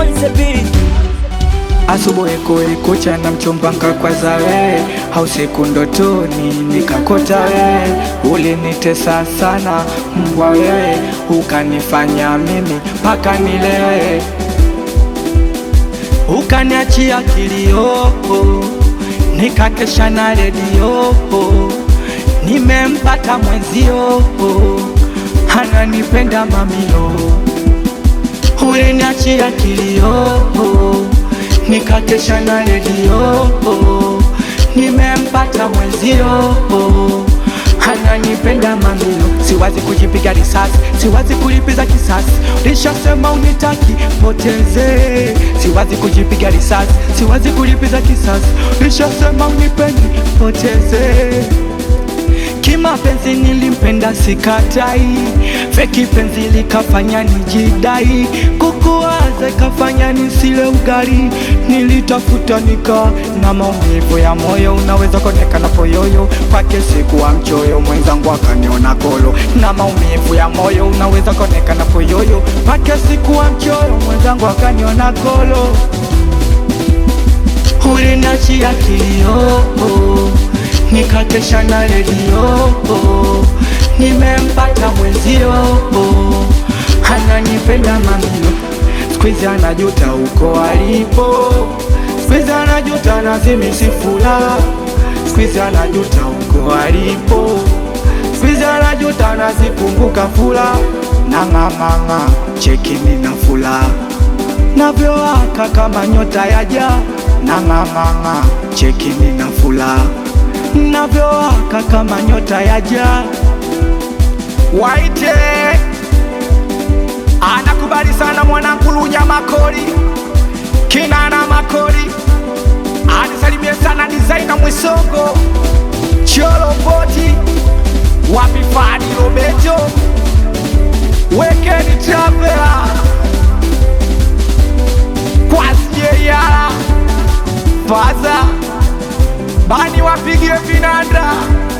on the beat. Asubuhi kulikucha na mchombanga kwa zawe au siku ndotoni nikakota wewe, ulinitesa sana mbwa wewe, ukanifanya mimi mpaka nilewe, ukaniachia kilio, nikakesha na redio, nimempata mwenzio, ananipenda mamio, uliniachia kilio nikakesha na redio, nimempata mwenzio, ananipenda mamilo. Siwazi kujipiga risasi, siwazi kulipiza kisasi, ulishasema unitaki poteze. Siwazi kujipiga risasi, siwazi kulipiza kisasi, ulishasema unipendi poteze. Kimapenzi nilimpenda sikatai, feki penzi likafanya nijidai, kukuwaza ikafanya nisile ugali, nilitafuta nika na maumivu ya moyo, unaweza kuonekana poyoyo kwake sikuwa mchoyo, mwenzangu akaniona kolo, na maumivu ya moyo, unaweza kuonekana poyoyo kwake sikuwa mchoyo, mwenzangu akaniona kolo, uliniachia kilio nikakesha na redio, nimempata mwenzio, ananipenda mamilo, skwizi anajuta uko alipo, skwizi anajuta nazimisifula, skwizi anajuta uko alipo, skwizi anajuta nazikumbuka fula, nang'amang'a chekini na fula navyowaka kama nyota ya jaa, nang'amang'a chekini na fula navyowaka kama nyota ya jaa. Waite anakubali sana mwanangu Lunya Makori, Kinana Makori, anisalimie sana designer Mwisongo, Cholo Poti, Wapifani Robeto, Wekeni Travela, Kwasjeyala, Faza Bani wapigie vinanda